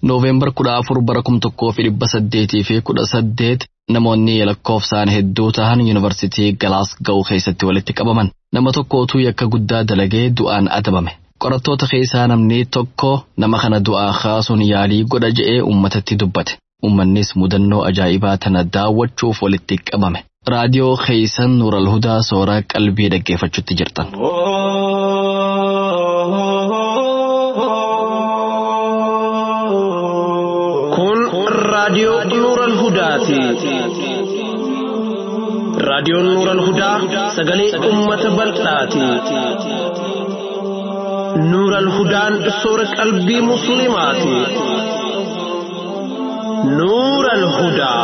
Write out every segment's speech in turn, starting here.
Nooveembar kudha afur bara kum tokkoo fi dhibba saddeetii fi kudha saddeet namoonni lakkoofsaan hedduu ta'an yuunivarsiitii Galaasgow keessatti walitti qabaman. Nama tokko utuu yakka guddaa dalagee du'aan adabame. Qorattoota keessaa namni tokko nama kana du'aa kaasuun yaalii godha je'ee uummatatti dubbate. Uummannis mudannoo ajaa'ibaa tana daawwachuuf walitti qabame. Raadiyoo keessan Nuural Hudaa sooraa qalbii dhaggeeffachuutti jirtan. Kun raadiyoo Nuural Hudaati. Raadiyoon Nuural Hudaa sagalee uummata bal'aati. Nuural Hudaan soora qalbii Musliimaati. Nuural Hudaa.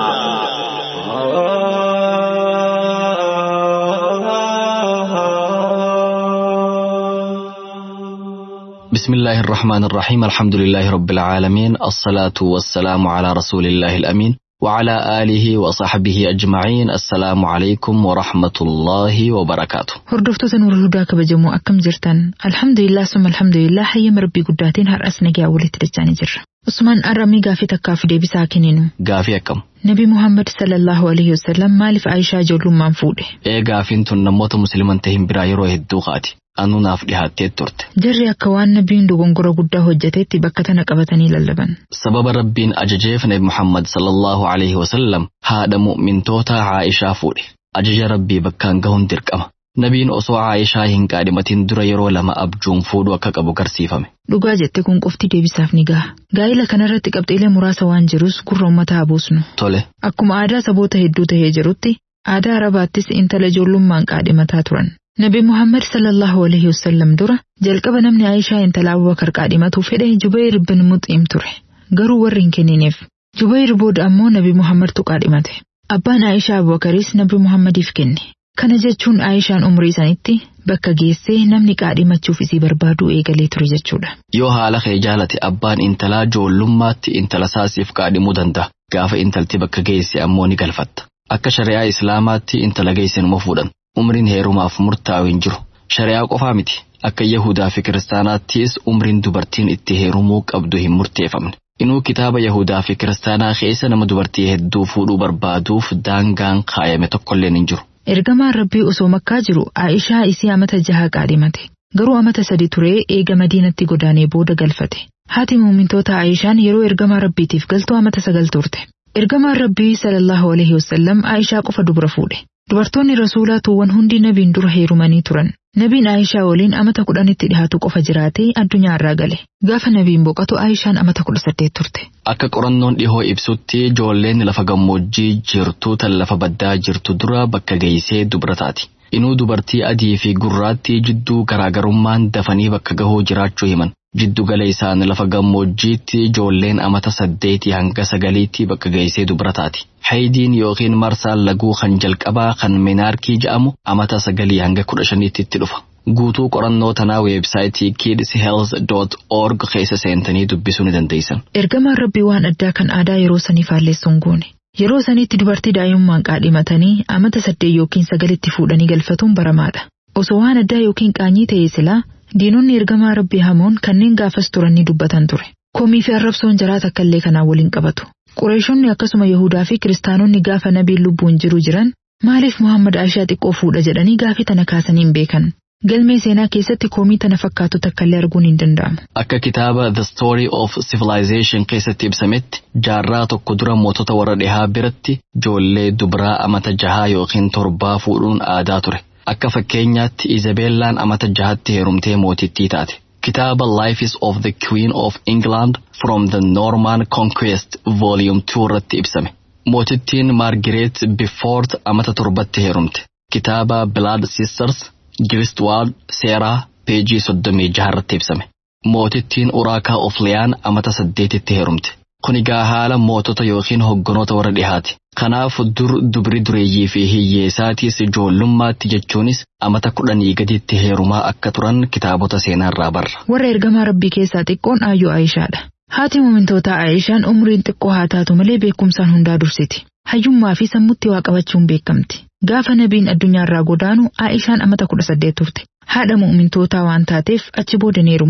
بسم الله الرحمن الرحيم الحمد لله رب العالمين الصلاة والسلام على رسول الله الأمين وعلى آله وصحبه أجمعين السلام عليكم ورحمة الله وبركاته Hordoftoota Nuura Hudaa kabajamoo akkam jirtan? Alhamdulillah summa alhamdulillah hayyama rabbii guddaatiin har'as nagaa walitti dachaanii jirra. Usmaan Arramii gaafii takkaaf deebisaa kenninu. Gaafii akkam? Nabi Muhammad sallallahu alaihi wasallam maaliif Aayishaa ijoollummaan fuudhe? Ee gaafiin tun namoota musliman ta'in biraa yeroo hedduu kaati. Anuu naaf dhihaattee turte. Jarri akka waan nabiin dogongora guddaa hojjetetti bakka tana qabatanii lallaban. Sababa rabbiin ajajeef Nabi Muhammad sallallahu alaihi wasallam haadha mu'mintoota Aayishaa fuudhe. Ajaja rabbii bakkaan gahuun dirqama. Nabiin osoo Aayishaa hin qaadhimatin dura yeroo lama abjuun fuudhuu akka qabu garsiifame. Dhugaa jette kun qofti deebisaaf ni gaha. Gaa'ila kanarratti qabxiilee muraasa waan jirus gurra uummataa buusnu. Tole. Akkuma aadaa saboota hedduu tahee jirutti aadaa Arabaattis intala ijoollummaan qaadhimataa turan. Nabi Muhammad sallallahu alaihi wasallam dura jalqaba namni Aayishaa intala Abubakar qaadhimatu fedhe Jubayr bin Muxiim ture. Garuu warri hin kenniniif. Jubayr booda ammoo Nabi Muhammadtu qaadhimate. Abbaan Aayishaa Abubakaris Nabi Muhammadiif kenne. Kana jechuun Aayishaan umrii sanitti bakka geessee namni qaadhimachuuf isii barbaadu eegalee ture jechuudha. Yoo haala kee jaalate abbaan intalaa ijoollummaatti intala saasiif qaadhimuu danda'a. Gaafa intalti bakka geesse ammoo ni galfatta. Akka shari'aa Islaamaatti intala geesse numa fuudhan. Umriin heerumaaf murtaa'u hin jiru. Shari'aa qofaa miti. Akka Yahudaa fi Kiristaanaattis umriin dubartiin itti heerumuu qabdu hin murteeffamne. Inuu kitaaba Yahudaa fi Kiristaanaa keessa nama dubartii hedduu fuudhuu barbaaduuf daangaan kaayame tokkolleen hin jiru. Ergamaan Rabbii osoo makkaa jiru Aayishaa isii amata jaha qaadhimate. Garuu amata sadi turee eega madiinatti godaanee booda galfate. Haati muumintoota Aayishaan yeroo ergamaa Rabbiitiif galtuu amata sagal turte. Ergamaan Rabbii sallallahu alaihi wasallam Aayishaa qofa dubra fuudhe. Dubartoonni rasuulaa tuuwwan hundi nabiin dura heerumanii turan. Nabiin Aayishaa waliin amata kudhanitti dhihaatu qofa jiraatee addunyaa irraa gale. Gaafa nabiin boqatu Aayishaan amata kudha saddeet turte. Akka qorannoon dhihoo ibsutti ijoolleen lafa gammoojjii jirtu tan lafa baddaa jirtu dura bakka geessee dubra taati. Inuu dubartii adii fi gurraattii jidduu garaagarummaan dafanii bakka gahuu jiraachuu himan. Jiddu gala isaan lafa gammoojjiitti ijoolleen amata saddeetii hanga sagaliitti bakka geessee dubra taati. Haydiin yookiin marsaan laguu kan jalqabaa kan minaarkii jedhamu amata sagalii hanga kudha shaniitti itti dhufa. Guutuu qorannoo tanaa weebsaayitii kidshealth.org keessa seentanii dubbisuu ni dandeessan. Ergamaan Rabbii waan addaa kan aadaa yeroo sanii faalleessuun goone. Yeroo sanitti dubartii daa'imummaan qaadhimatanii amata saddeet yookiin sagalitti fuudhanii galfatuun baramaadha. Osoo waan addaa yookiin qaanyii ta'ee silaa diinonni ergamaa Rabbii hamoon kanneen gaafas turan ni dubbatan ture. Komii fi arrabsoon jaraa takka illee kanaan waliin qabatu. Qureeshonni akkasuma Yahudaa fi Kiristaanonni gaafa nabiin lubbuun jiru jiran maaliif Muhammad Aishaa xiqqoo fuudha jedhanii gaafii tana kaasanii hin beekan. Galmee seenaa keessatti komii tana fakkaatu takka illee arguun hin danda'amu. Akka kitaaba The Story of Civilization keessatti ibsametti jaarraa tokko dura mootota warra dhihaa biratti ijoollee dubaraa amata jahaa yookiin torbaa fuudhuun aadaa ture. Akka fakkeenyaatti Izabeellaan amata jahatti heerumtee mootittii taate. Kitaaba Life of the Queen of England from the Norman Conquest Volume 2 irratti ibsame. Mootittiin Margaret Beaufort amata torbatti heerumte. Kitaaba Blood Sisters Giristwald Seeraa peejii soddomii jaha irratti ibsame. Mootittiin Uraakaa Ofliyaan amata saddeetitti heerumte. Kun egaa haala mootota yookiin hogganoota warra dhihaati. Kanaaf dur dubri dureeyyii fi hiyyeessaatis ijoollummaatti jechuunis amata kudhanii gaditti heerumaa akka turan kitaabota seenaarraa barra. Warra ergamaa rabbii keessaa xiqqoon aayyoo Aayishaadha. Haati muumintootaa Aayishaan umriin xiqqoo haa taatu malee beekumsaan hundaa dursiti. Hayyummaa fi sammutti waa qabachuun beekamti. Gaafa nabiin addunyaarraa godaanu Aayishaan amata kudha saddeet turte. Haadha muumintootaa waan taateef achi booda hin heerumne.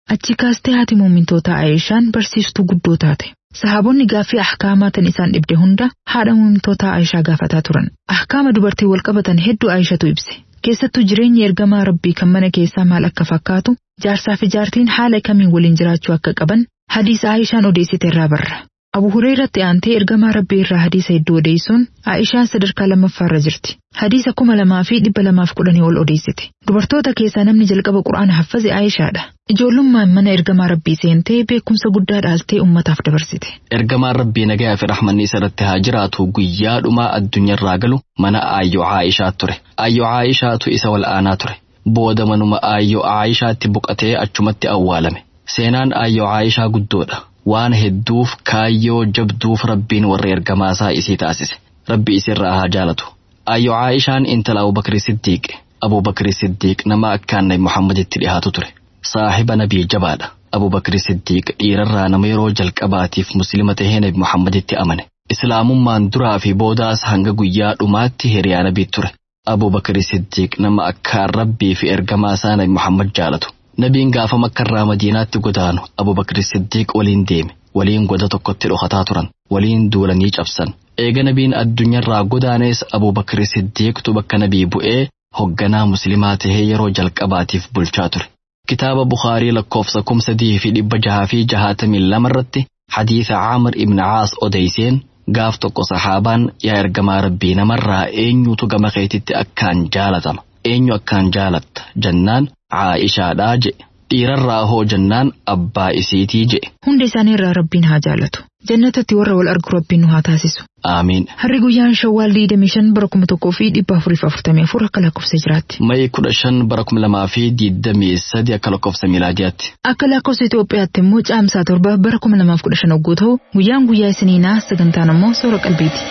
Achi kaastee haati muumintoota Aayishaan barsiistuu guddoo taate. Sahaabonni gaaffii ahkaamaa tan isaan dhibde hunda haadha muumintoota Aayishaa gaafataa turan. Ahkaama dubartii wal qabatan hedduu Aayishatu ibse. Keessattuu jireenya ergamaa rabbii kan mana keessaa maal akka fakkaatu jaarsaa fi jaartiin haala kamiin waliin jiraachuu akka qaban hadiisa Aayishaan odeessite irraa barra. Abu Hureyratti aantee ergamaa rabbii irraa hadiisa hedduu odeessuun Aayishaan sadarkaa lammaffaarra jirti. Hadiisa kuma lamaa fi dhibba lamaaf kudhanii ol odeessite. Dubartoota keessaa namni jalqaba quraana haffaze Aayishaadha. Ijoollummaan mana ergamaa rabbii seentee beekumsa guddaa dhaaltee ummataaf dabarsite. Ergamaan rabbii nagayaa fi rahmanni isarratti haa jiraatu guyyaa dhumaa addunyaarraa galu mana aayyoo Aayishaa ture. Aayyoo Aayishaatu isa wal'aanaa ture. Booda manuma aayyoo Aayishaatti boqatee achumatti awwaalame. Seenaan aayyoo Aayishaa guddoodha. Waan hedduuf kaayyoo jabduuf rabbiin warra ergamaasaa isii taasise. Rabbi isirraa haa jaalatu. Aayyoo Aayishaan intala Abubakri Siddiiq. Abubakri Siddiiq nama akkaan Nabi Muhammaditti dhiyaatu ture. Saahiba nabii jabaadha. Abubakri Siddiiq dhiirarraa nama yeroo jalqabaatiif musliima tahee Nabi Muhammaditti amane. Islaamummaan duraa fi boodaas hanga guyyaa dhumaatti hiriyaa nabii ture. Abubakri Siddiiq nama akkaan rabbii fi ergamaasaa Nabi Muhammad jaalatu. Nabiin gaafa makkarraa madiinaatti godaanu Abubakri Siddiiq waliin deeme. Waliin goda tokkotti dhokataa turan. Waliin duulanii cabsan. Eega nabiin addunyaarraa godaanees Abubakri Siddiiqtu bakka nabii bu'ee hogganaa musliimaa tahee yeroo jalqabaatiif bulchaa ture. Kitaaba Bukaarii lakkoofsa kuma sadii fi dhibba jahaa fi jahaatamii lama irratti hadiisa Caamir ibn Caas odeyseen gaaf tokko sahaabaan yaa ergamaa rabbii namarraa eenyutu gama keetitti akkaan jaalatama. Eenyu akkaan jaalatta jennaan Caa'ishaadhaa jedhe. Dhiirarraa hoo jennaan abbaa isiitii jedhe. Hunda isaanii irraa rabbiin haa jaalatu. Jannatatti warra wal argu rabbiin nu haa taasisu. Aamiin. Harri guyyaan shawwaal diidamii shan bara kuma tokkoo fi dhibba afurii fi afurtamii afur akka lakkoofsa jiraatti. Mayi kudha shan bara kuma lamaa fi diidamii sadi akka lakkoofsa miilaadiyaatti. Akka lakkoofsa Itoophiyaatti immoo caamsaa torba bara kuma lamaaf kudha shan hogguu ta'u guyyaan guyyaa isiniinaa sagantaan immoo soora qalbiiti.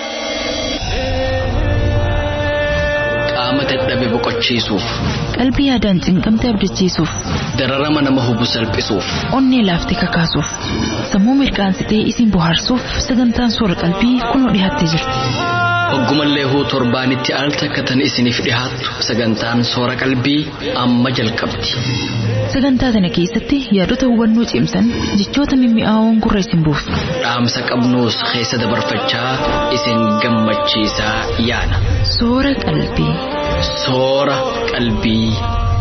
Qaama dadhabe boqochiisuuf. Qalbii yaadaan cinqamte abdachiisuuf. Dararama nama hubu salphisuuf. Onnee laaftee kakaasuuf. Sammuu mirqaansitee isin bohaarsuuf sagantaan soora qalbii kunoo dhiyaattee jirti. Hoggumallee huu torbaanitti al takkatan isiniif dhihaattu sagantaan soora qalbii amma jalqabdi. Sagantaa kana keessatti yaadota hubannoo cimsan jechoota mimmi'aawoon gurra isin buusu. Dhaamsa qabnuus keessa dabarfachaa isin gammachiisaa yaana. Soora qalbii. Soora qalbii.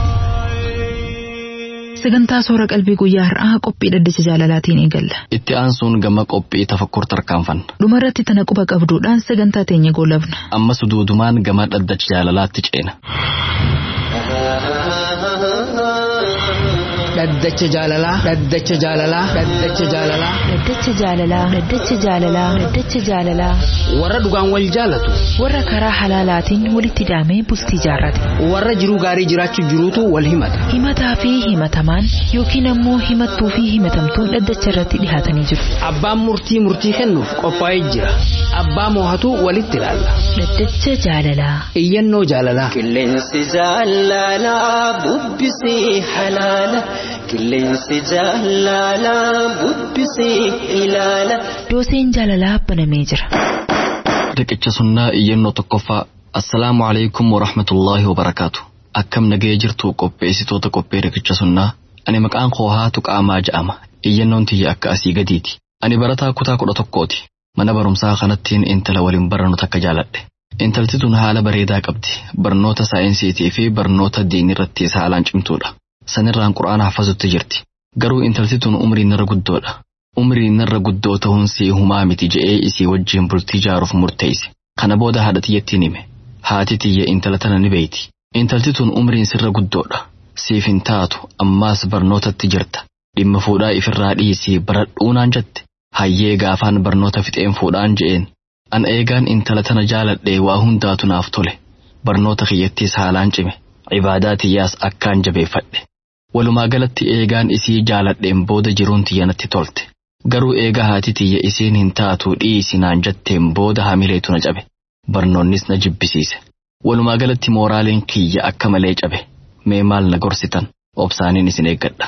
Sagantaa soora qalbii guyyaa har'aa qophii dhaddacha jaalalaatiin eegalla. Itti aansuun gama qophii tafakkur tarkaanfanna. Dhumarratti tana quba qabduudhaan sagantaa teenya goolabna. Ammas duudumaan gama dhaddacha jaalalaatti ceena. Dhaddacha jaalalaa. Dhaddacha jaalalaa. Dhaddacha jaalalaa. Dhaddacha jaalalaa. Dhaddacha jaalalaa. Dhaddacha jaalalaa. Warra dhugaan wal jaalatu. Warra karaa halaalaatiin walitti hidhamee bultii jaarrate. Warra jiruu gaarii jiraachuu jiruutu wal himata. Himataa fi himatamaan yookiin ammoo himattuu fi himatamtuun dhaddacha irratti dhihaatanii jiru. Abbaan murtii murtii kennuuf qophaa'ee jira. Abbaa moohatu walitti ilaalla. Dhaddacha jaalalaa. Iyyannoo jaalalaa. Qilleensi jaalalaa bubbisii halaala. Qilleensi jaalalaa bubbisii ilaala. Dooseen jaalalaa banamee jira. Riqicha sunnaa iyyannoo tokkoffaa. Assalaamu alaikum wa rahmatullaahi wa barakaatu. Akkam nagee jirtu qopheessitoota qophee riqicha sunnaa. Ani maqaan koo haatu qaamaa ja'ama. Iyyannoon tiyya akka asii gadiiti. Ani barataa kutaa kudha tokkooti. Mana barumsaa kanattiin intala waliin barannu takka jaaladhe. Intalti tun haala bareedaa qabdi. Barnoota saayinsiitii fi barnoota diinii irratti haalaan cimtuudha. Sanirraan quraana haffasutti jirti. Garuu intalti tun umriin narra guddoodha. Umriin narra guddoo ta'uun sii humaa miti je'ee isii wajjin bultii jaaruuf murteesse. Kana booda haadha tiyyattiin hime. Haati tiyya intala tana ni beeyti. Intalti tun umriin sirra guddoodha. Siif hin taatu ammaas barnootatti jirta. Dhimma fuudhaa ifirraa dhiisii baradhuu naan jette. Hayyee gaafaan barnoota fixeen fuudhaan je'een. An eegaan intala tana jaaladhee waa hundaatu naaf tole. Barnoota kiyyattiis haalaan cime. Ibaadaa tiyyaas akkaan jabeeffadhe. Walumaa galatti eegaan isii jaaladheen booda jiruun tiyya natti tolte. Garuu eegaa haati tiyya isiin hin taatu dhiisi naan jetteen booda hamileetu na cabe. Barnoonnis na jibbisiise. Walumaa galatti mooraaliin kiyya akka malee cabe. Mee maal na gorsitan? Obsaaniin isin eeggadha.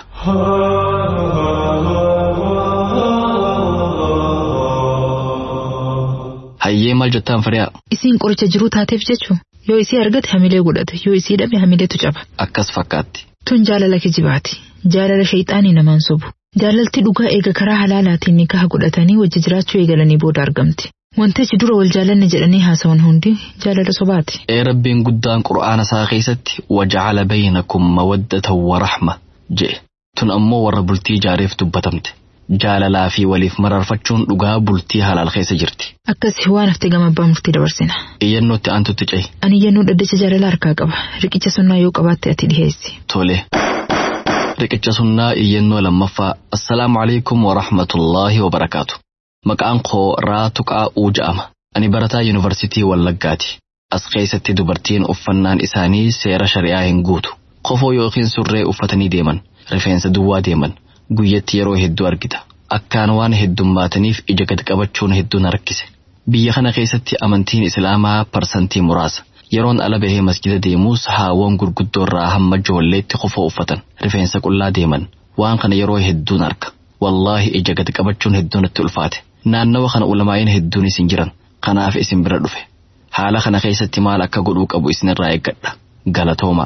Hayyee maal jettaan firiyaa? Isiin qoricha jiruu taateef jechuun yoo isii argate hamilee godhate yoo isii dhabe hamileetu caba. Akkas fakkaatti. Tun jaalala kijibaati. Jaalala shayxaanii namaan sobu. Jaalalti dhugaa eega karaa halaalaatiin nikaha godhatanii wajji jiraachuu eegalanii booda argamti. Wantichi dura wal jaalanne jedhanii haasawan hundi jaalala sobaati. Ee rabbiin guddaan qura'aana isaa keessatti waja'ala baynakum mawaddatan wa rahma jedhe. Tun ammoo warra bultii ijaareef dubbatamte. Jaalalaa fi waliif mararfachuun dhugaa bultii halaal keessa jirti. Akkasi waan hafte gama abbaa murtii dabarsina. Iyyannootti aantutti ce'i. Ani iyyannoo dhaddacha jaalala harkaa qaba. Riqicha sunnaa yoo qabaatte ati dhiheessi. Tole. Riqicha sunnaa iyyannoo lammaffaa. Assalaamu alaikum wa rahmatullaahi wa barakaatu. Maqaan koo Raatu Qaa'uu ja'ama. Ani barataa yuunivarsiitii Wallaggaati. As keessatti dubartiin uffannaan isaanii seera shari'aa hin guutu. Kofoo yookiin surree uffatanii deeman. Rifeensa duwwaa deeman. Guyyatti yeroo hedduu argita. Akkaan waan heddummaataniif ija gad qabachuun hedduun harkise. Biyya kana keessatti amantiin Islaamaa parsantii muraasa. Yeroon ala bahee masjida deemuus haawwan gurguddoorraa hamma ijoolleetti kofoo uffatan. Rifeensa qullaa deeman. Waan kana yeroo hedduun arga. Wallaahi ija gad qabachuun hedduun itti ulfaate. Naannawa kana ulamaa'in hedduun isin jiran. Kanaaf isin bira dhufe. Haala kana keessatti maal akka godhuu qabu isinirraa eeggadha. Galatooma.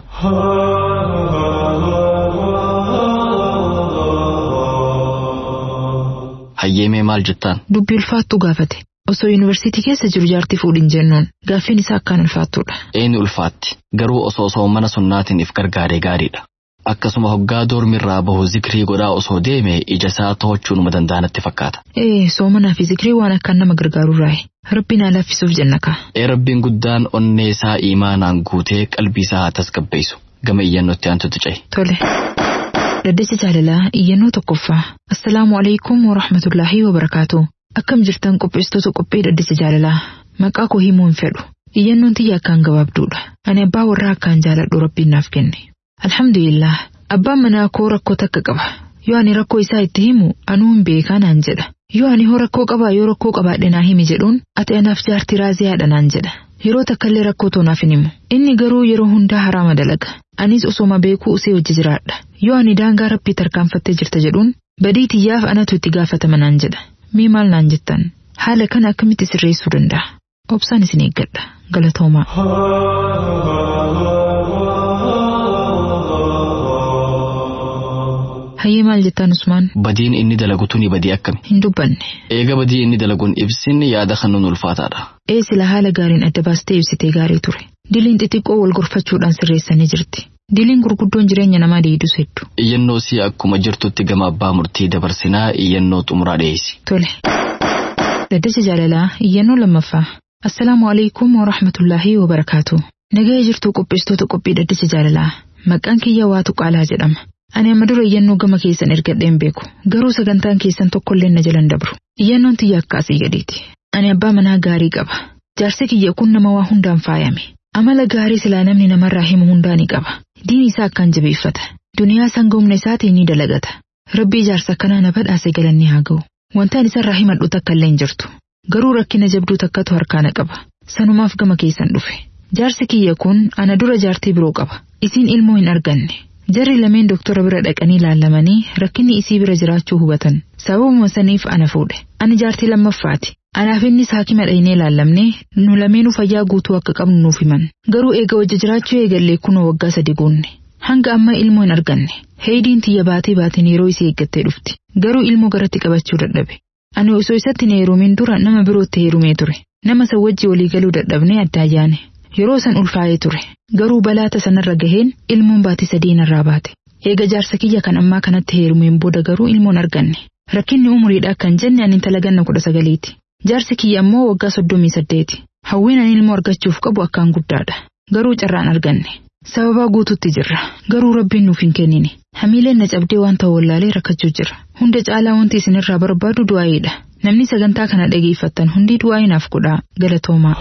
Hayyeemee maal jettaan? Dubbii ulfaattuu gaafate. Osoo yuunivarsiitii keessa jiru jaartii fuudhin jennuun gaaffiin isaa akkaan ulfaattuudha. Eenyu ulfaatti garuu osoo osoo mana sunnaatiin if gargaaree gaariidha. Akkasuma hoggaa doormirraa bahu zikrii godhaa osoo deeme ija isaa to'achuu numa danda'anatti fakkaata. Ee soomanaa fi zikrii waan akkaan nama gargaarurraayi. Rabbiin haa laffisuuf jenna kaa. Ee rabbiin guddaan onnee isaa iimaanaan guutee qalbii isaa haa tasgabbeessu. Gama iyyannootti aantutu ce'e. Tole. Dhaddacha jaalalaa iyyannoo tokkoffaa. Assalaamu alaikum wa rahmatullaahi wa barakaatu. Akkam jirtan qopheessitoota qophii dhaddacha jaalalaa. Maqaa koo himuu hin fedhu. Iyyannoon tiyya akkaan gabaabduudha. Ani abbaa warraa akkaan jaaladhu rabbiin naaf kenne. Alhamdulillah. Abbaan manaa koo rakkoo takka qaba. Yoo ani rakkoo isaa itti himu anuu hin beekaa naan jedha. Yoo ani hoo rakkoo qabaa yoo rakkoo qabaadhe naa himi jedhuun ati anaaf jaartii raaziyaadha naan jedha. Yeroo takkallee rakkoo toonaaf hin himu. Inni garuu yeroo hundaa haraama dalaga. Anis osoma beekuu usee wajji jiraadha. Yoo ani daangaa rabbii tarkaanfattee jirta jedhuun badii tiyyaaf anatu itti gaafatama naan jedha. Mee maal naan jettan? Haala kana akkamitti sirreessuu danda'a? Obsaan isin eeggadha. Galatoomaa. Hayyee maal jettaan Usmaan? Badiin inni dalagu tuni badii akkami? Hin dubbanne. Eega badii inni dalaguun ibsinni yaada kan nun ulfaataadha. Ee sila haala gaariin adda baastee ibsitee gaarii ture. Diliin xixiqqoo wal gorfachuudhaan sirreessanii jirti. Diliin gurguddoon jireenya namaa deedus hedduu. Iyyannoo si akkuma jirtutti gama abbaa murtii dabarsinaa iyyannoo xumuraa dhiyeessi. Tole. Dhaddacha jaalalaa iyyannoo lammaffaa. Assalaamu alaikum wa rahmatullaahi wa barakaatu. Nagaya jirtuu qopheessitoota qophii dhaddacha jaalalaa. Maqaan kiyya waatu qaalaa jedhama. Ani amma dura iyyannoo gama keessan ergadheen beeku. Garuu sagantaan keessan tokkollee na jalan dabru. Iyyannoon tiyya akkaasii gadiiti. Ani abbaa manaa gaarii qaba. Jaarsi kiyya kun nama waa hundaan faayame. Amala gaarii silaa namni namarraa himu hundaa ni qaba. Diin isaa akkaan jabeeffata. Duniyaa sanga humna isaatiin ni dalagata. Rabbii jaarsa akkanaa na badhaase galanni haa ga'u. Wantaan isarraa himadhu takka illee hin jirtu. Garuu rakkina jabduu takkatu harkaana qaba. Sanumaaf gama keessan dhufe. Jaarsi kiyya kun ana dura jaartii biroo qaba. Isiin ilmoo hin arganne. Jarri lameen doktora bira dhaqanii laallamanii rakkinni isii bira jiraachuu hubatan. Sababuma saniif ana fuudhe. Ani jaartii lammaffaati. Anaaf innis haakima dhaynee laallamnee nu lameenuu fayyaa guutuu akka qabnu nuuf himan. Garuu eega wajja jiraachuu eegallee kunoo waggaa sadi guunne. Hanga amma ilmoo hin arganne. Heeyidiin tiyya baatee baatiin yeroo isii eeggattee dhufti. Garuu ilmoo garatti qabachuu dadhabe. Ani osoo isatti na heerumin dura nama birootti heerumee ture. Nama san wajji walii galuu dadhabnee addaa yaane. Yeroo san ulfaa'ee ture. Garuu balaata sanarra gaheen ilmoon baatii sadii narraa baate. Eega jaarsa kiyya kan ammaa kanatti heerumeen booda garuu ilmoon arganne. Rakkinni umuriidha kan jenne ani intala ganna kudha sagaliiti. Jaarsi kiyya ammoo waggaa soddomii saddeeti. Hawwiin ani ilmoo argachuuf qabu akkaan guddaadha. Garuu carraan arganne. Sababaa guututti jirra. Garuu rabbiin nuuf hin kennine. Hamiileen na cabdee waan ta'u wallaalee rakkachuu jira. Hunda caalaa wanti isinirraa barbaadu du'aayiidha. Namni sagantaa kana dhageeffattan hundi du'aayii naaf godhaa galatoomaa.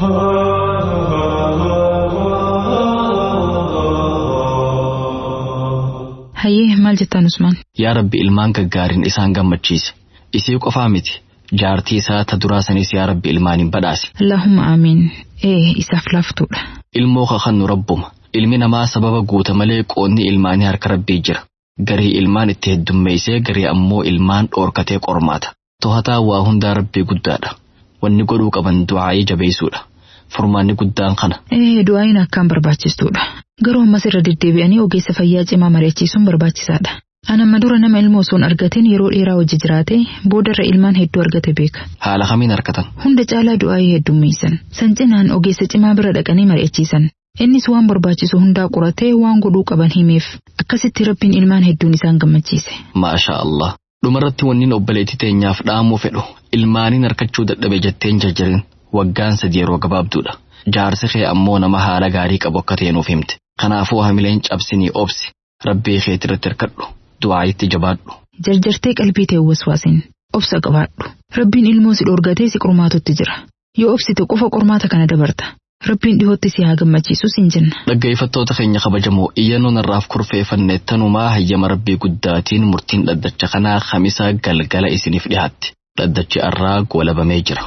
Hayyee maal jettaan Usmaan? Yaa Rabbi ilmaan gaggaariin isaan gammachiise. Isii qofaa miti. Jaartii isaa ta duraa sanis yaa Rabbi ilmaaniin badhaase. Allahumma amiin. Ee isaaf laaftuudha. Ilmoo kakannu rabbuma. Ilmi namaa sababa guuta malee qoonni ilmaanii harka rabbii jira. Garii ilmaan itti heddummeessee garii ammoo ilmaan dhoorkatee qormaata. To'ataa waa hundaa rabbii guddaadha. Wanni godhuu qaban du'aa'ii jabeessuudha. Furmaanni guddaan kana. Ee du'aayin akkaan barbaachistuudha. Garuu ammas irra deddeebi'anii ogeessa fayyaa cimaa mari'achiisuun barbaachisaadha. An amma dura nama ilma osoo hin argatin yeroo dheeraa hojii jiraate boodarra ilmaan hedduu argate beeka. Haala kamiin argatan? Hunda caalaa du'aa'ii heddummeessan. San cinaan ogeessa cimaa bira dhaqanii mari'achiisan. Innis waan barbaachisu hundaa qoratee waan godhuu qaban himeef. Akkasitti rabbiin ilmaan hedduun isaan gammachiise. Maasha Allah. Dhumarratti wanniin obboleettii teenyaaf dhaamuu fedhu ilmaaniin harkachuu dadhabe jetteen jarjarin waggaan sadi yeroo gabaabduudha. Jaarsi kee ammoo nama haala gaarii qabu akka ta'e nuuf himte. Kanaafuu hamileen cabsinii obsi. Rabbii keetirratti hirkadhu. Du'aayitti jabaadhu. Jarjartee qalbii ta'e waswaasin. Obsa qabaadhu. Rabbiin ilmoo si dhorgatee si qormaatutti jira. Yoo obsite qofa qormaata kana dabarta. Rabbiin dhihootti si haa gammachiisu siin jenna. Dhaggeeffattoota keenya kabajamoo iyyannoon irraaf kurfeeffanne tanumaa hayyama rabbii guddaatiin murtiin dhaddacha kanaa kamisa galgala isiniif dhihaatti. Dhaddachi irraa goolabamee jira.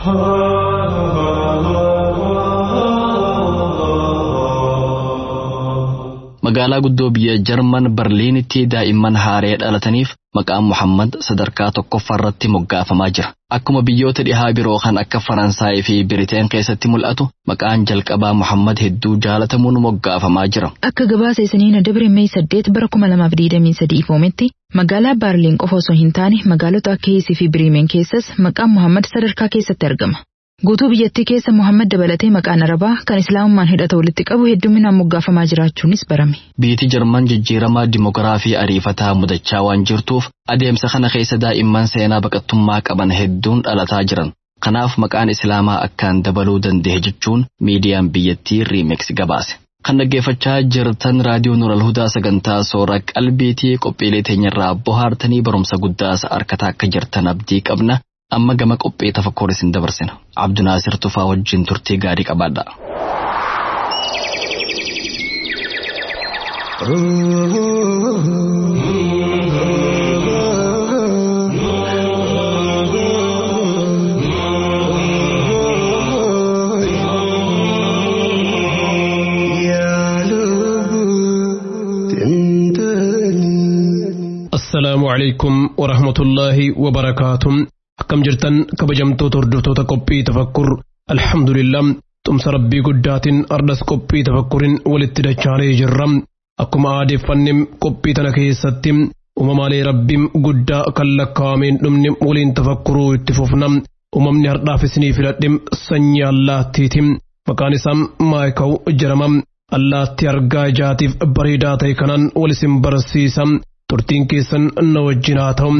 Magaalaa guddoo biyya Jarman Barliinitti daa'imman haaree dhalataniif maqaan Muhammad sadarkaa tokkoffaa irratti moggaafamaa jira. Akkuma biyyoota dhihaa biroo kan akka Faransaayii fi Biriteen keessatti mul'atu maqaan jalqabaa Muhammad hedduu jaalatamuun moggaafamaa jira. Akka gabaasa isiniin dabre Mee saddeet bara kuma lamaaf digdamii sadii ifoometti magaalaa Baarliin qofa osoo hin taane magaalota akka Hiisii fi Biriimeen keessas maqaan Muhammad sadarkaa keessatti argama. Guutuu biyyattii keessa Muhammad dabalatee maqaan Arabaa kan Islaamummaan hidhata walitti qabu hedduminaan moggaafamaa jiraachuunis barame. Biyyi Jarman jijjiiramaa dimoogiraafii ariifataa mudachaa waan jirtuuf adeemsa kana keessa daa'imman seenaa baqattummaa qaban hedduun dhalataa jiran. Kanaaf maqaan Islaamaa akkaan dabaluu danda'e jechuun miidiyaan biyyattii Riimeks gabaase. Kan dhaggeeffachaa jirtan raadiyoo Nural Hudaa sagantaa soora qalbiitii qophiilee teenyarraa bohaartanii barumsa guddaas harkataa akka jirtan abdii qabna. amma gama qophee tafakkur isin dabarsina abdunaasir tufaa wajjin turtii gaarii qabaadha. السلام عليكم ورحمة الله وبركاته akkam jirtan kabajamtoota hordoftoota qophii tafakkur alhamdulillah tumsa rabbii guddaatiin ardas qophii tafakkurin walitti dachaanee jirra akkuma aadeeffannem qophii tana keessatti uumamaalee rabbiin guddaa kan lakkaa'ameen dhumni waliin tafakkuruu itti fufna uumamni hardhaaf isinii filadhe sanyii allaattiiti maqaan isaa maayikaw jedhama allaattii argaa ijaatiif bareedaa ta'e kanaan wal isin barsiisa turtiin keessan na wajjin haa ta'u.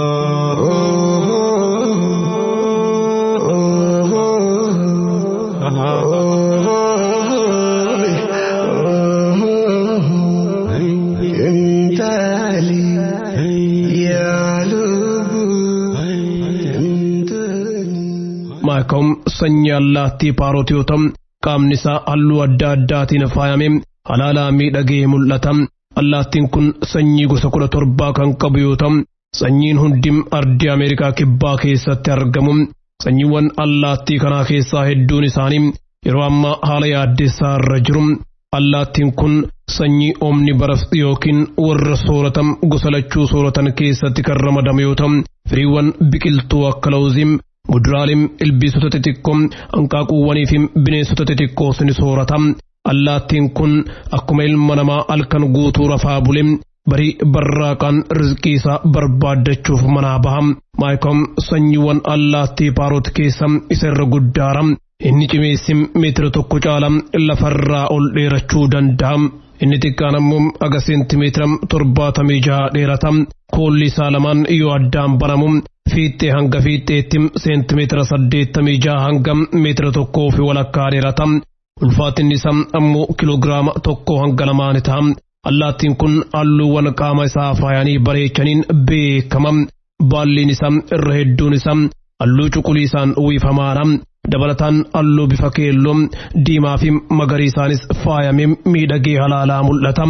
maakawum sanyii allaattii paarootii yoo ta'u qaamni isaa halluu adda addaatiin faayame halaalaa miidhagee mul'ata allaattiin kun sanyii gosa kudha torbaa kan qabu yoo ta'u sanyiin hundi ardii ameerikaa kibbaa keessatti argamu sanyiiwwan allaattii kanaa keessaa hedduun isaanii yeroo ammaa haala yaaddessaa irra jiru allaattiin kun sanyii oomni baraf yookiin warra sooratan gosa lachuu sooratan keessatti kan ramadamu yoo ta'u firiiwwan biqiltuu akka lawuzii muduraaleen ilbiisota xixiqqoo hanqaaquuwwanii fi bineensota xixiqqoos ni soorata allaattiin kun akkuma ilma namaa halkan guutuu rafaa bule barii barraaqaan rizqii isaa barbaaddachuuf manaa baha maayikoom sanyiiwwan allaattii paarot keessa isa irra guddaara inni cimeessi meetira tokko caala lafarraa ol dheerachuu danda'a inni xiqqaan ammoo aga seentimeetira torbaatamii jaha dheerata koolli isaa lamaan yoo addaan banamu fiixee hanga fiixeetti seentimeetira saddeettamii jaha hanga meetira tokkoo fi walakkaa dheerata ulfaatinni isaa ammoo kiloogiraama tokko hanga lamaani ta'a allaattiin kun halluuwwan qaama isaa faayanii bareechaniin beekama baalliin isaa irra hedduun isaa halluu cuquliisaan uwwifamaadha dabalataan halluu bifa keelloo diimaa fi magariisaanis faayamee miidhagee halaalaa mul'ata.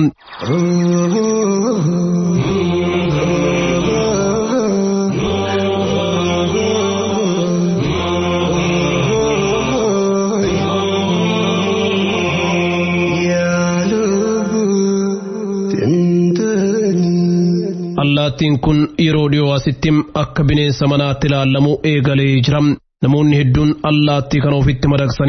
allaattiin kun yeroo dhiyoo asitti akka bineensa manaatti ilaallamu eegalee jira. Namoonni hedduun allaattii kana ofitti madaqsanii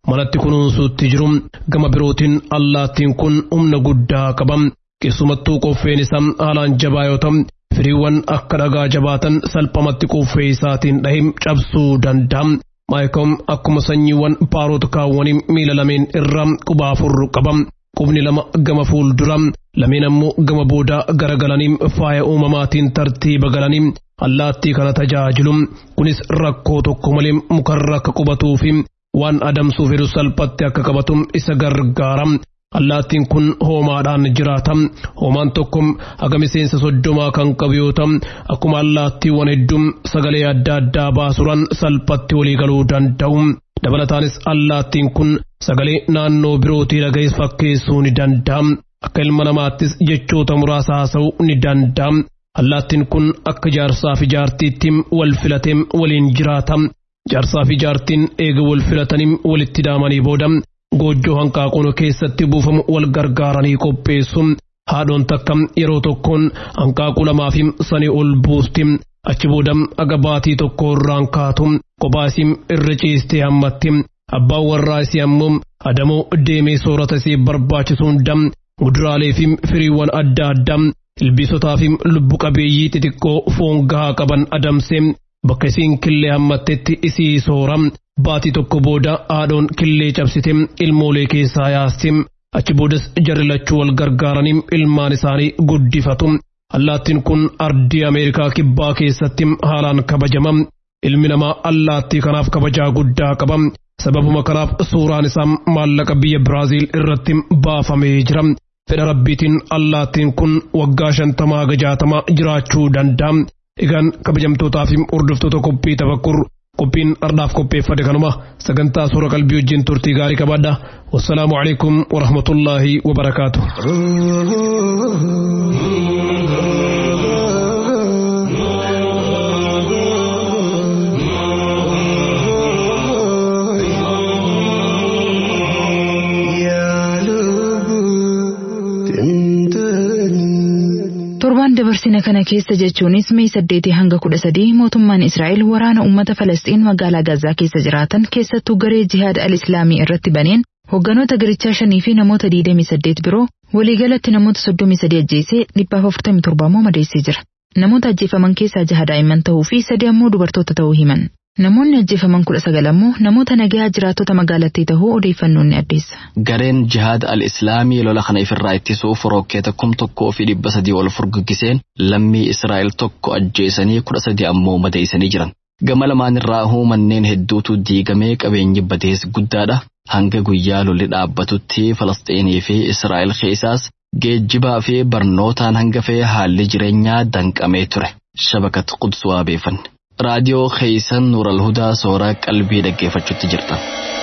manatti kunuunsuutti jiru gama birootiin allaattiin kun humna guddaa qaba keessumattuu qoffeen isaa haalaan jabaa yoo ta'u firiiwwan akka dhagaa jabaatan salphamatti qoffee isaatiin dhahee cabsuu danda'a. Maayikom akkuma sanyiiwwan paarota kaawwanii miila lameen irraa quba afur qaba. Qubni lama gama fuuldura lameen ammoo gama boodaa garagalanii faaya uumamaatiin tartiiba galanii allaattii kana tajaajilu. Kunis rakkoo tokko malee mukarra akka qubatuu fi waan adamsuuf jedhu salphatti akka qabatu isa gargaara. Allaattiin kun hoomaadhaan jiraata. Hoomaan tokko haga miseensa soddomaa kan qabu yoo ta'u, akkuma allaattiiwwan hedduun sagalee adda addaa baasuudhaan salphatti walii galuu danda'u. Dabalataanis allaattiin kun sagalee naannoo birootii dhaga'es fakkeessuu ni danda'a. Akka ilma namaattis jechoota muraasa haasa'uu ni danda'a. Allaattiin kun akka jaarsaa fi jaartiitti wal filatee waliin jiraata. Jaarsaa fi jaartiin eega wal filatanii walitti daamanii booda goojjoo hanqaaquun keessatti buufamu wal gargaaranii qopheessu. Haadhoon takka yeroo tokkoon hanqaaquu lamaa fi sanii ol buusti. Achi booda aga baatii tokko irraan kaatu. Kophaa isii irra ciistee hammatti. Abbaan warraa isii ammoo adamoo deemee soorata isii barbaachisu hunda muduraalee fi firiiwwan adda addaa ilbiisotaa fi lubbu qabeeyyii xixiqqoo foon gahaa qaban adamsee bakka isiin killee hammattetti isii soora. Baatii tokko booda haadhoon killee cabsite ilmoolee keessaa yaasti. Achi boodas jarri lachuu wal gargaaranii ilmaan isaanii guddifatu. Allaattiin kun ardii Ameerikaa kibbaa keessatti haalaan kabajama. Ilmi namaa allaattii kanaaf kabajaa guddaa qaba. Sababuma kanaaf suuraan isaa maallaqa biyya Biraaziil irratti baafamee jira. Fedha rabbiitiin allaattiin kun waggaa shantamaa haga jaatamaa jiraachuu danda'a. Egaan kabajamtootaa fi hordoftoota qophii tafakkur qophiin ardhaaf qopheeffate kanuma sagantaa suura qalbii wajjin turtii gaarii qabaadha. Wassalaamu alaikum wa rahmatullaahi wa barakaatu. Torbaan dabarsina kana keessa jechuunis Mee saddeetii hanga kudha sadii mootummaan Israa'el waraana uummata Falasxiin magaalaa Gazaa keessa jiraatan keessattuu garee jihaada al-Islaamii irratti baneen hogganoota garichaa shanii fi namoota 28 biroo waliigalatti namoota 33 ajjeesee 447 immoo madeessee jira. Namoota ajjeefaman keessaa jaha daa'imman ta'uu fi sadi ammoo dubartoota ta'uu himan. Namoonni ajjeefaman kudha sagal ammoo namoota nagaa jiraattota magaalattii ta'uu odeeffannoon ni addeessa. Gareen jihaada al-Islaamii lola kana ifirraa ittisuuf rokkeeta kum tokkoo fi dhibba sadii ol furguggiseen lammii Israa'el tokko ajjeesanii kudha sadi ammoo madeessanii jiran. Gama lamaan irraa manneen hedduutu diigamee qabeenyi badees guddaadha. Hanga guyyaa lolli dhaabbatutti Falasxiinii fi Israa'el keessaas geejjibaa fi barnootaan hanga fee haalli jireenyaa danqamee ture. Shabakat Quds waabeeffanne. raadiyoo keeysan nuural hudaa sooraa qalbii dhaggeeffachuutti jirtan.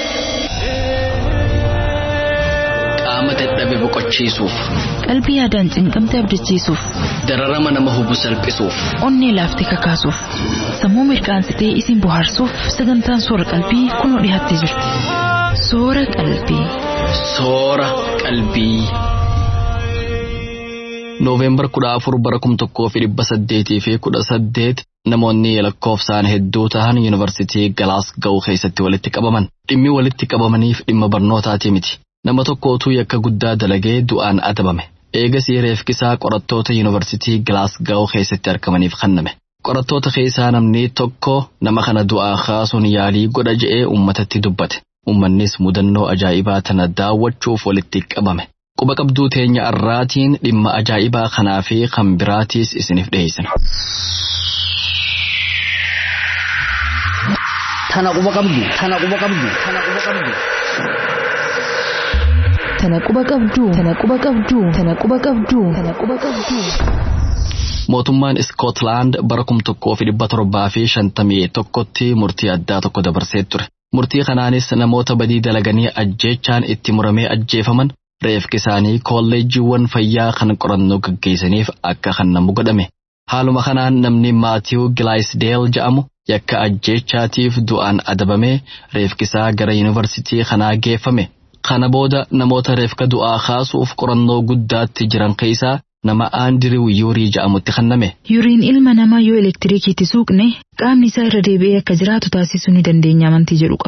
Qaama dadhabe boqochiisuuf. Qalbii yaadaan cinqamte abdachiisuuf. Dararama nama hubu salphisuuf. Onnee laaftee kakaasuuf. Sammuu mirqaansitee isin bohaarsuuf sagantaan soora qalbii kunoo dhiyaattee jirti. Soora qalbii. Soora qalbii. Nooveembar kudha afur bara kum tokkoo fi dhibba saddeetii fi kudha saddeet namoonni lakkoofsaan hedduu tahan yuunivarsiitii Galaasgaw keessatti walitti qabaman. Dhimmi walitti qabamaniif dhimma barnootaatii miti. Nama tokkootu yakka guddaa dalagee du'aan adabame. Eegasii reefkisaa qorattoota yuunivarsiitii Galaasgaw keessatti argamaniif kenname. Qorattoota keessaa namni tokko nama kana du'aa kaasuun yaalii godha je'ee uummatatti dubbate. Uummannis mudannoo ajaa'ibaa tana daawwachuuf walitti qabame. Quba qabduu teenya arraatiin dhimma ajaa'ibaa kanaa fi kan biraatiis isiniif dhiyeessina. Tana quba qabdu, tana quba qabdu, tana quba qabdu. Tana quba qabdu, tana quba qabdu, tana quba qabdu, tana quba qabdu. Mootummaan Iskootlaand bara kum tokkoo fi dhibba torbaa fi shantamii tokkotti murtii addaa tokko dabarsee ture. Murtii kanaanis namoota badii dalaganii ajjeechaan itti muramee ajjeefaman reefki isaanii kolleejjiiwwan fayyaa kan qorannoo gaggeessaniif akka kennamu godhame. Haaluma kanaan namni Maatiiw Gilaayisdeel jedhamu yakka ajjeechaatiif du'aan adabamee reefkisaa gara yuunivarsiitii kanaa geeffame. Kana booda namoota reefka du'aa kaasuuf qorannoo guddaatti jiran keessaa nama Aandiriw Yuurii jedhamutti kenname. Yuriin ilma namaa yoo elektiriikiitti suuqne qaamni isaa irra deebi'ee akka jiraatu taasisuu ni dandeenya amantii jedhu qaba.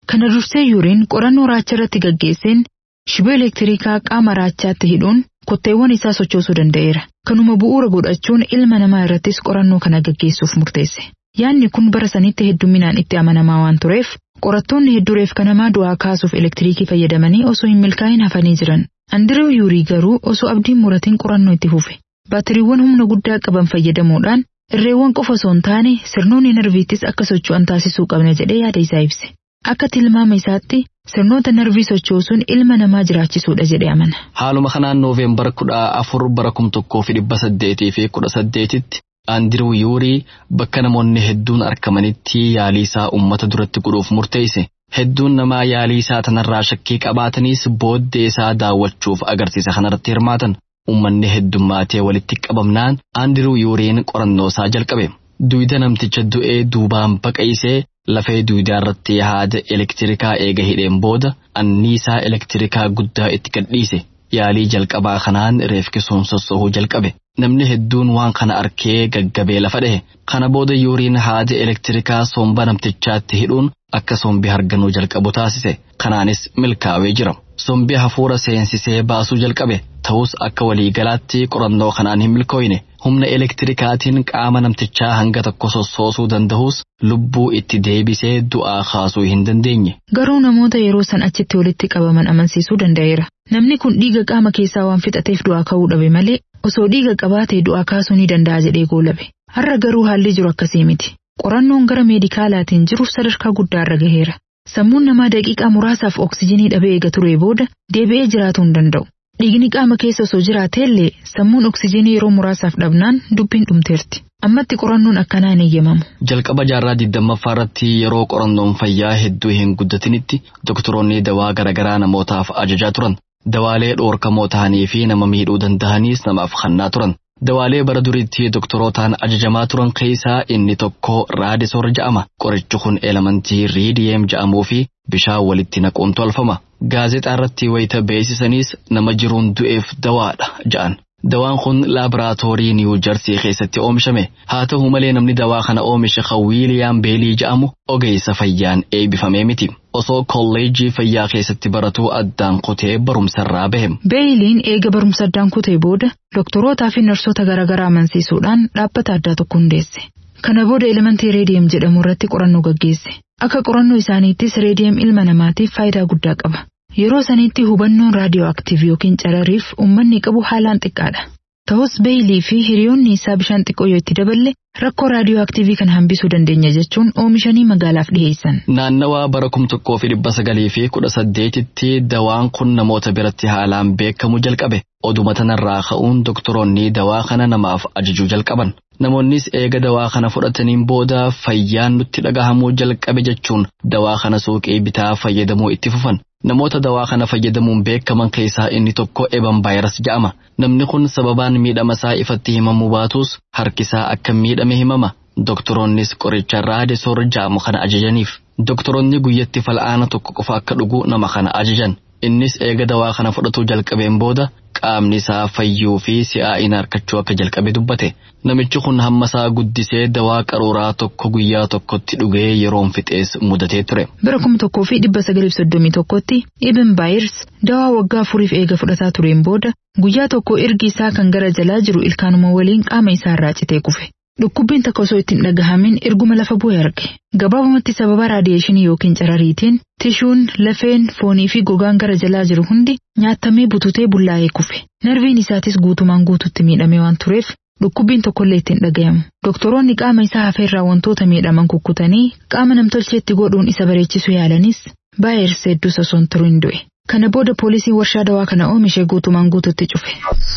Kana dursee yuuriin qorannoo raacha irratti gaggeesseen shiboo elektirikaa qaama raachaatti hidhuun kotteewwan isaa sochoosuu danda'eera. Kanuma bu'uura godhachuun ilma namaa irrattis qorannoo kana gaggeessuuf murteesse. Yaanni kun bara sanitti hedduminaan itti amanamaa waan tureef qorattoonni hedduu reefka namaa du'aa kaasuuf elektiriikii fayyadamanii osoo hin milkaa'in hafanii jiran. Andiriw yuurii garuu osoo abdiin muratiin qorannoo itti fufe. Baatiriiwwan humna guddaa qaban fayyadamuudhaan irreewwan qofa osoo hin taane sirnoonni narviittis akka socho'an taasisuu qabna jedhee yaada isaa ibse. Akka tilmaama isaatti sirnoota narvii sochoosuun ilma namaa jiraachisuudha jedhee amana. Haaluma kanaan nooveembar kudha afur bara kum tokkoo fi dhibba saddeetii fi kudha saddeetitti Andiriw Yuurii bakka namoonni hedduun argamanitti yaalii isaa uummata duratti godhuuf murteesse. Hedduun namaa yaalii isaa tanarraa shakkii qabaatanis booddee isaa daawwachuuf agarsiisa kanarratti hirmaatan. Uummanni heddummaatee walitti qabamnaan Andiriw Yuuriin qorannoo isaa jalqabe. Duyda namticha du'ee duubaan baqaysee lafee duydaa irratti haada elektirikaa eega hidheen booda anniisaa elektirikaa guddaa itti gadhiise. Yaalii jalqabaa kanaan reefkisuun sossohuu jalqabe. Namni hedduun waan kana arkee gaggabee lafa dhahe. Kana booda yuuriin haada elektirikaa somba namtichaatti hidhuun akka sombi harganuu jalqabu taasise. Kanaanis milkaa'ee jira. Sombi hafuura seensisee baasuu jalqabe. Ta'us akka waliigalaatti qorannoo kanaan hin milkooyne. Humna elektirikaatiin qaama namtichaa hanga tokko sossoosuu danda'us lubbuu itti deebisee du'aa kaasuu hin dandeenye. Garuu namoota yeroo san achitti walitti qabaman amansiisuu danda'eera. Namni kun dhiiga qaama keessaa waan fixateef du'aa ka'uu dhabe malee osoo dhiiga qabaatee du'aa kaasuu ni danda'a jedhee goolabe. Har'a garuu haalli jiru akkasii miti. Qorannoon gara meedikaalaatiin jiru sadarkaa guddaarra gaheera. Sammuun namaa daqiiqaa muraasaaf oksijinii dhabee eega turee booda deebi'ee jiraatuu hin danda'u. Dhiigni qaama keessa osoo jiraateellee sammuun oksijinii yeroo muraasaaf dhabnaan dubbiin dhumteerti. Ammatti qorannoon akkanaa hin eeyyamamu. Jalqaba jaarraa digdammaffaa irratti yeroo qorannoon fayyaa hedduu hin guddatinitti doktoroonni dawaa garaagaraa namootaaf ajajaa turan. Dawaalee dhoorkamoo ta'anii fi nama miidhuu danda'anis namaaf kennaa turan. Dawaalee bara duriitti doktorootaan ajajamaa turan keessaa inni tokko raadisoor ja'ama. Qorichi kun elementii riidiyeem ja'amuu fi bishaan walitti naquun tolfama. Gaazexaa irratti wayita beeksisanis nama jiruun du'eef dawaadha ja'an. Dawaan kun laaboraatoorii Niiwu Jarsii keessatti oomishame. Haa ta'u malee namni dawaa kana oomishe kan Wiiliyaam Beelii ja'amu ogeessa fayyaan eebbifamee miti. Osoo kolleejjii fayyaa keessatti baratuu addaan kutee barumsarraa bahe. Beeyiliin eega barumsa addaan kutee booda doktorootaa fi narsoota garaagaraa amansiisuudhaan dhaabbata addaa tokko hundeesse. Kana booda elementii reediyem jedhamu irratti qorannoo gaggeesse. Akka qorannoo isaaniittis reediyem ilma namaatiif faayidaa guddaa qaba. Yeroo sanitti hubannoon raadiyoo aktiiv yookiin carariif uummanni qabu haalaan xiqqaadha. Ta'us beeyilii fi hiriyoonni isaa bishaan xiqqoo yoo itti daballe rakkoo raadiyoo aktiivii kana hambisuu dandeenya jechuun oomishanii magaalaaf dhiheessan. Naannawaa bara kum tokkoo fi dhibba sagalii fi kudha saddeetitti dawaan kun namoota biratti haalaan beekamuu jalqabe. Oduma tanarraa ka'uun doktoroonni dawaa kana namaaf ajajuu jalqaban. Namoonnis eega dawaa kana fudhataniin booda fayyaan nutti dhagahamuu jalqabe jechuun dawaa kana suuqii bitaa fayyadamuu itti fufan. Namoota dawaa kana fayyadamuun beekaman keessaa inni tokko eban vaayiras ja'ama. Namni kun sababaan miidhama isaa ifatti himamuu baatus harkisaa akka miidhame himama. Doktoroonnis qoricha raadisoor ja'amu kana ajajaniif. Doktoroonni guyyatti fal'aana tokko qofa akka dhugu nama kana ajajan. Innis eega dawaa kana fudhatuu jalqabeen booda qaamni isaa fayyuu fi si'aa'ina harkachuu akka jalqabe dubbate. Namichi kun hamma isaa guddisee dawaa qaruuraa tokko guyyaa tokkotti dhugee yeroon fixees mudatee ture. Bara kuma tokkoo fi dhibba sagalii fi soddomii tokkotti Ibn Baayers dawaa waggaa afuriif eega fudhataa tureen booda guyyaa tokko ergi isaa kan gara jalaa jiru ilkaanuma waliin qaama isaa irraa citee kufe. Dhukkubbiin takka osoo ittiin dhagahamin erguma lafa bu'e arge. Gabaabumatti sababa raadiyeeshinii yookiin carariitiin tishuun, lafeen, foonii fi gogaan gara jalaa jiru hundi nyaatamee bututee bullaa'ee kufe. Narviin isaatis guutumaan guututti miidhame waan tureef dhukkubbiin tokkollee ittiin dhagayamu. Doktoroonni qaama isaa hafeerraa wantoota miidhaman kukkutanii qaama namtolcheetti godhuun isa bareechisuu yaalanis Baayers hedduus osoo hin turin du'e. Kana booda poolisiin warshaa dawaa kana oomishe guutumaan guututti cufe.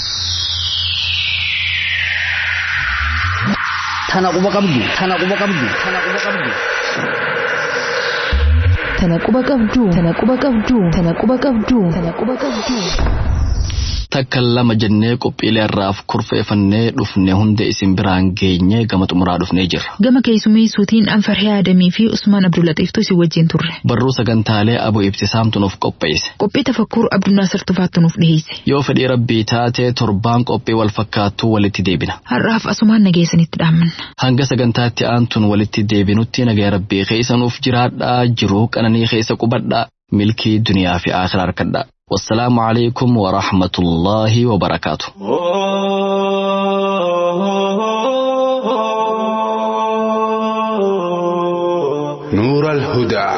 Tana quba qabdu. Tana quba qabdu. Tana quba qabdu. Tana quba qabdu. Tana quba qabdu. Tana quba qabdu. Tana quba qabdu. takka lama jennee qophiilee irraaf kurfeeffannee dhufne hunda isin biraan geenye gama xumuraa dhufnee jirra. Gama keessummeessuutiin Anfarhee Adamii fi Usmaan Abdullaxiiftu si wajjin turre. Barruu sagantaalee Abu Ibtisaamtu nuuf qopheesse. Qophii tafakkuur Abdunnaasir Tufaattu nuuf dhiyeesse. Yoo fedhii rabbii taate torbaan qophii wal fakkaattuu walitti deebina. Har'aaf asumaan nageessanitti dhaammanna. Hanga sagantaatti aantuun walitti deebinutti nagaya rabbii keessa nuuf jiraadhaa jiruu qananii keessa qubadhaa milkii duniyaa fi akhiraa harkadhaa. والسلام عليكم ورحمة الله وبركاته نور الهدى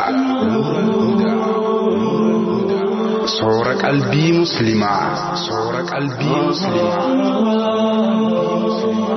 صور قلبي مسلما صور قلبي مسلما